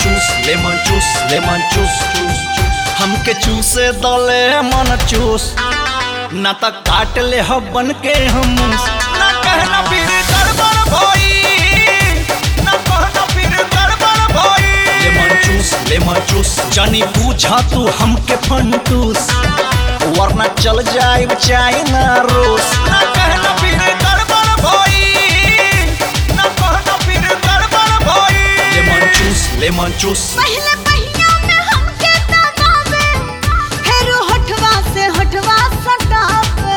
चूस लेमन चूस लेमन चूस चूस चूस हमके चूसे दले मन चूस ना त काट ले हो बन के हम ना कहना फिर गड़बड़ भई ना कहना फिर गड़बड़ भई लेमन चूस लेमन चूस जानी पूछा तू हमके फंटूस वरना चल जाए चाइना रूस ना कहना फिर गड़बड़ भई ना कहना फिर गड़बड़ भई लेमन चूस लेमन चूस पहले पहिया में हमके दबावे फिर होठवा से होठवा सटावे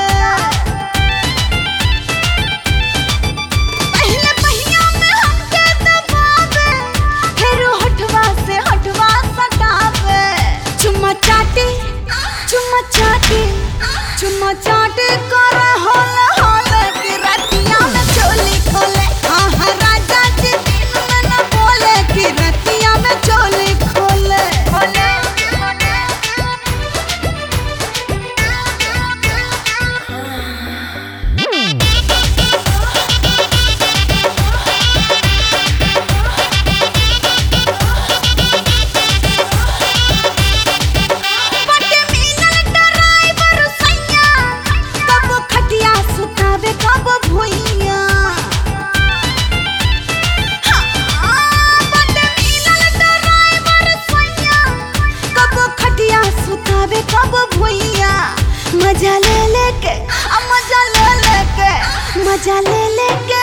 पहले पहिया में हमके दबावे फिर होठवा से होठवा सटावे चुम्मा चाटी चुम्मा चाटी चुम्मा चाटी कर होल होल कि रतिया में चोली खोले हाँ हाँ राजा जी दिन में न बोले कि रतिया में चोली खोले खोले बटे मिलल ड्राइवर सैया कब खटिया सुतावे कब भुइया हाँ, बटे मिलल ड्राइवर सैया कब खटिया सुतावे कब भुइया मजा ले लेके आ मजा ले लेके मजा ले लेके